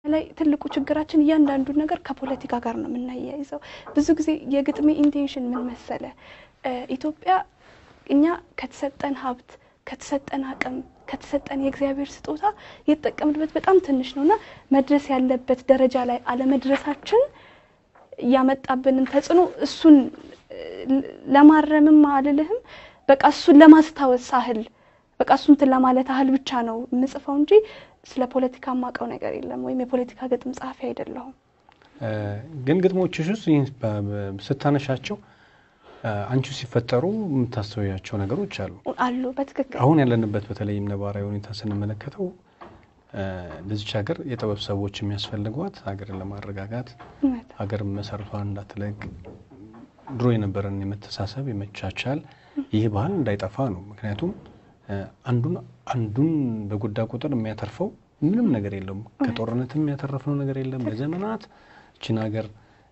ላይ ትልቁ ችግራችን እያንዳንዱን ነገር ከፖለቲካ ጋር ነው የምናያይዘው። ብዙ ጊዜ የግጥሜ ኢንቴንሽን ምን መሰለ፣ ኢትዮጵያ እኛ ከተሰጠን ሀብት ከተሰጠን አቅም ከተሰጠን የእግዚአብሔር ስጦታ የተጠቀምንበት በጣም ትንሽ ነው እና መድረስ ያለበት ደረጃ ላይ አለመድረሳችን ያመጣብንን ተጽዕኖ እሱን ለማረምም አልልህም፣ በቃ እሱን ለማስታወስ አህል በቃ እሱን እንትን ለማለት አህል ብቻ ነው የምጽፈው እንጂ ስለ ፖለቲካ የማውቀው ነገር የለም፣ ወይም የፖለቲካ ግጥም ጸሐፊ አይደለሁም። ግን ግጥሞችሽ ውስጥ ይህን ስታነሻቸው አንቺ ሲፈጠሩ የምታስተውያቸው ነገሮች አሉ አሉ በትክክል አሁን ያለንበት በተለይም ነባራዊ ሁኔታ ስንመለከተው ለዚች ሀገር የጥበብ ሰዎች የሚያስፈልጓት ሀገርን ለማረጋጋት ሀገር መሰረቷን እንዳትለቅ ድሮ የነበረን የመተሳሰብ የመቻቻል ይህ ባህል እንዳይጠፋ ነው። ምክንያቱም አንዱን አንዱን በጎዳ ቁጥር የሚያተርፈው ምንም ነገር የለውም። ከጦርነትም የሚያተረፍነው ነገር የለም። ለዘመናት እችን ሀገር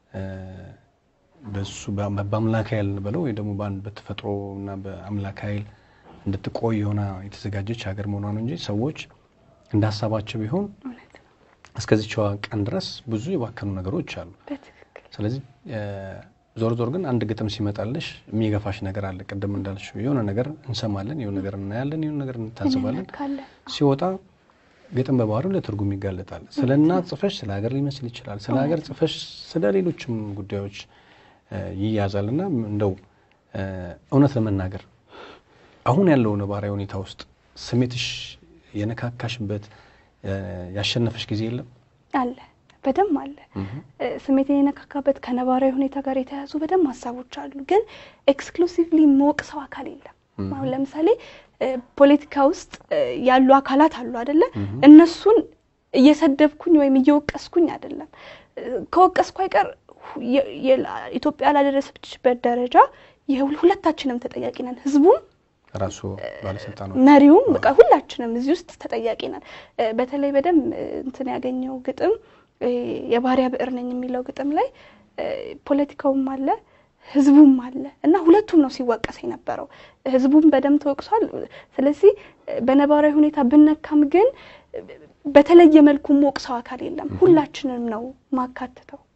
በሱ በአምላክ ኃይል በለው ወይ ደግሞ በአንድ በተፈጥሮ እና በአምላክ ኃይል እንድትቆይ የሆነ የተዘጋጀች ሀገር መሆኗ ነው እንጂ ሰዎች እንደ ሀሳባቸው ቢሆን እስከዚችዋ ቀን ድረስ ብዙ የባከኑ ነገሮች አሉ። ስለዚህ ዞር ዞር ግን አንድ ግጥም ሲመጣልሽ የሚገፋሽ ነገር አለ። ቅድም እንዳልሽው የሆነ ነገር እንሰማለን፣ የሆነ ነገር እናያለን፣ የሆነ ነገር እንታዘባለን። ሲወጣ ግጥም በባህሪው ለትርጉም ይጋለጣል። ስለ እናት ጽፈሽ ስለ ሀገር ሊመስል ይችላል። ስለ ሀገር ጽፈሽ ስለ ሌሎችም ጉዳዮች ይያዛል እና እንደው እውነት ለመናገር አሁን ያለው ነባራዊ ሁኔታ ውስጥ ስሜትሽ የነካካሽበት ያሸነፈሽ ጊዜ የለም? አለ፣ በደንብ አለ። ስሜትን የነካካበት ከነባራዊ ሁኔታ ጋር የተያያዙ በደንብ ሀሳቦች አሉ። ግን ኤክስክሉሲቭሊ መወቅ ሰው አካል የለም። አሁን ለምሳሌ ፖለቲካ ውስጥ ያሉ አካላት አሉ አደለ? እነሱን እየሰደብኩኝ ወይም እየወቀስኩኝ አይደለም። ከወቀስኩ አይቀር ኢትዮጵያ ላደረሰችበት ደረጃ ሁለታችንም ተጠያቂ ነን። ህዝቡም ራሱ ባለስልጣኖች መሪውም በቃ ሁላችንም እዚህ ውስጥ ተጠያቂ ነን። በተለይ በደንብ እንትን ያገኘው ግጥም የባሪያ ብዕር ነኝ የሚለው ግጥም ላይ ፖለቲካውም አለ ህዝቡም አለ እና ሁለቱም ነው ሲወቀስ የነበረው። ህዝቡም በደንብ ተወቅሷል። ስለዚህ በነባራዊ ሁኔታ ብነካም ግን በተለየ መልኩ ሞቅ ሰው አካል የለም። ሁላችንም ነው ማካትተው